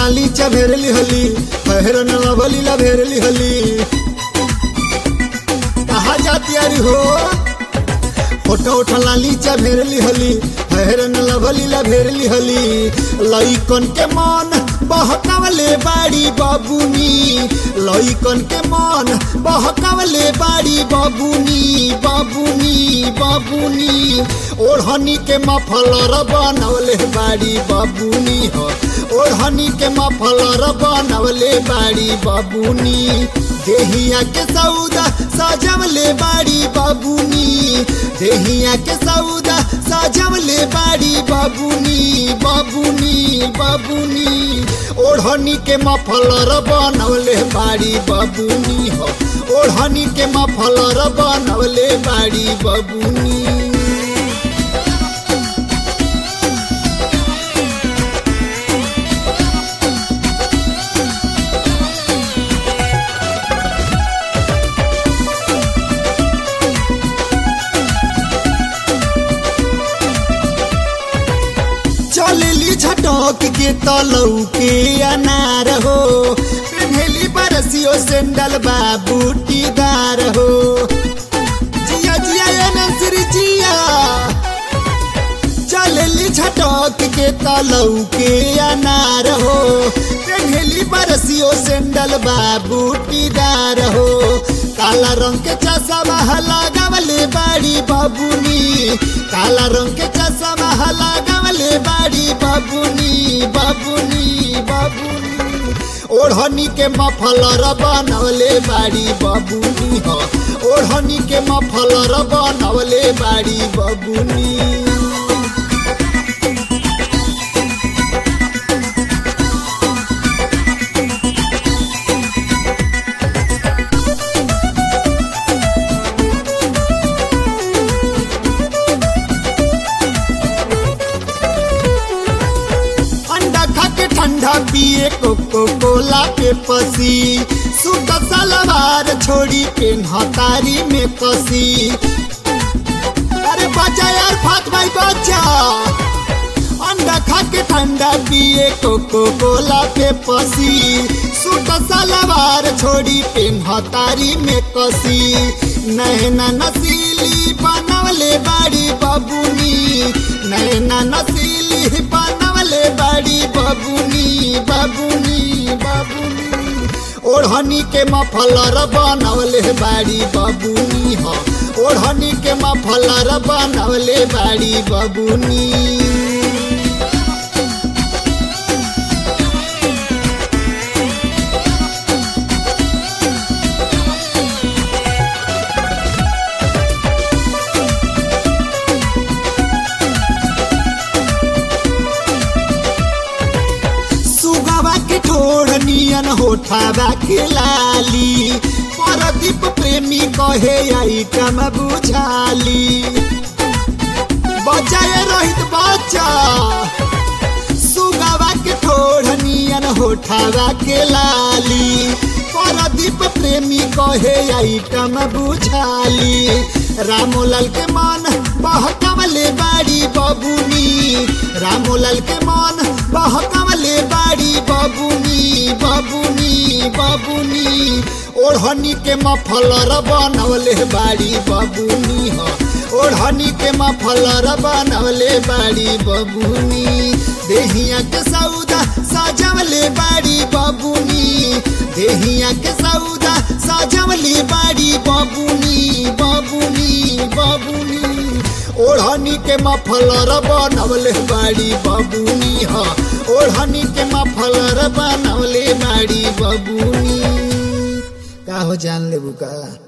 लाली चभेरली हली पहरन लभली लभेरली हली कहा जाती अरे हो फोटो उठा लाली चभेरली हली पहरन लभली लभेरली हली लइकन के मन बहकावले बाड़ी बाबूनी लइकन के मन बहकावले बाड़ी बाबूनी बाबूनी बाबूनी ओढ़नी के मफलर बनवले बाड़ी बाबूनी हो ओढ़नी के मफलर बनवले बाड़ी बाबूनी देहिया के सौदा सजवले बाड़ी बाबूनी देहिया के सौदा सजवले बाड़ी बाबूनी बाबूनी बाबूनी ओढ़नी के मफलर बनवले बाड़ी बाबूनी हो ओढ़नी के मफलर बनवले बाड़ी बाबूनी चलेली झटक के तलऊ के अनार हो पेन्हेली बरसियो सेंडल बा बूटीदार हो जिया जिया ये नंसरी जिया चलेली झटक के तलऊ के अनार हो पेन्हेली बरसियो सेंडल बा बूटीदार हो काला रंग के चश्मा लगावले बाड़ी बाबूनी काला रंग के चश्मा लगावले बाड़ी बाबूनी बाबूनी बाबूनी ओढ़नी के मफलर बनवले बाड़ी बाबूनी हो ओढ़नी के मफलर बनवले बाड़ी बाबूनी अंडा खा के ठंडा पिए कोको कोला के पसी सूट सलवार छोड़ी के हतारी में कसी अरे बच्चा यार फात भाई बच्चा अंडा खा के ठंडा पिए कोको कोला के पसी सूट सलवार छोड़ी पे हतारी में कसी नैना नसीली बनवले बाड़ी बाबूनी नैना नसीली बनवले बाड़ी बाबूनी बाबूनी बाबूनी ओढ़नी के मफलर बनवले बाड़ी बाबूनी हो ओढ़नी के मफलर बनवले बाड़ी बाबूनी सुगवा के ठोड़ नियन होठावा के लाली परदीप प्रेमी कहे आइटम बुझाली बचाए रहित बच्चा सुगवा के ठोड़ नियन होठावा के लाली परदीप प्रेमी कहे आइटम बुझाली रामोलाल के मन बहकवले बाड़ी बबुनी रामोलाल के मन बहकवले बाड़ी बबुनी बबुनी बबुनी ओढ़नी के मफलर बनवले बाड़ी बबुनी हो ओढ़नी के मफलर बनवले बाड़ी बबुनी देहिया के सौदा सजवले बाड़ी बबुनी देहिया के सौदा सजवले बाड़ी बबुनी बबुनी बबुनी ओढ़नी के मफलर बनवले बाड़ी बबुनी ह ओढ़नी के मफलर बनवले बाड़ी बबुनी का हो जान लेबू का